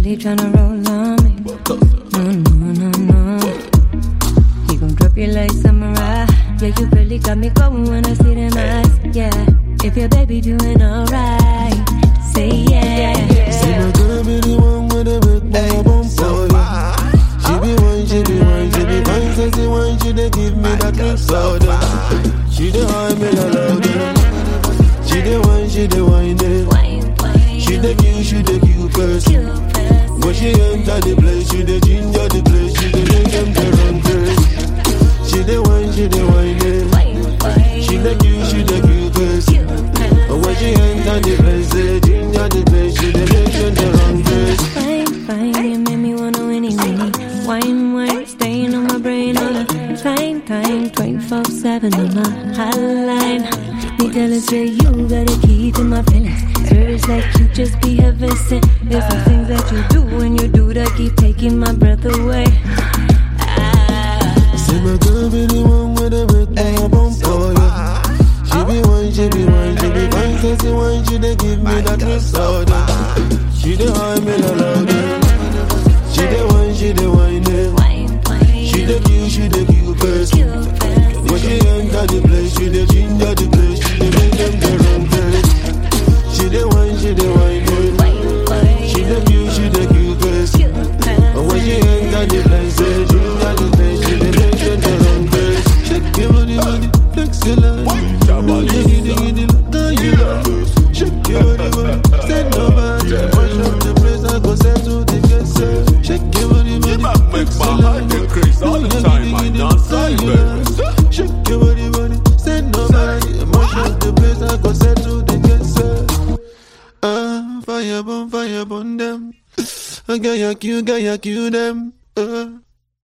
Steady tryna roll on me. No, no, no, no. He gon' drop you like samurai. Yeah, you really got me going when I see them eyes. Yeah, if your baby doing alright, say yeah. See my girl be the one with the big boy bump for ya. She be wine, she be wine, she be fine, sexy wine. She dey give me that lip soda. She dey high me la louder. She dey wine, she dey wine it. Wine, wine, She dey cute, she dey cute person. cute person. When she enter the place, she dey ginger the place. She dey make them dey run crazy. She dey wine, she dey wine it. Wine, wine, She dey cute, she dey cute person. cute person. And when she enter the place, they ginger the place. She dey make them dey run crazy. Fine, fine, you make me wanna winnie winnie. Wine, wine, staying on my brain all the time, time, 24 7 on my hotline. Me tell her, say you got a key to my feelings. Spirits like you just be heaven sent. There's some things that you do when you do that keep taking my breath away. Ah, See my girl be the one with the big boy bump for ya. She be wine, she be wine, she be fine, sexy wine. She dey give me that lip soda. She dey high me la louder. She dey wine, she dey wine it. wine, wine, She dey cute, she dey cute person. cute person. When she enter the place, she dey ginger the place. She dey make them dey run crazy. She dey wine, she dey wine it. Wine, wine, She dey cute, she dey cute person. cute And when she person. enter the place, say ginger the place. She dey make them dey run crazy. Shake your body, body, excellent. Diggy, diggy, diggy, look how you love. Shake your body, body, stand nobody. Mash up the place, I go settle the case. eh. Shake your body, You body, make make my heart increase all the time. I dance like baby. Shake your body, body, stand nobody. Mash up the place, I go settle the case. eh. Ah, fire burn, fire burn them. I got ya, you got ya, you them. Uh.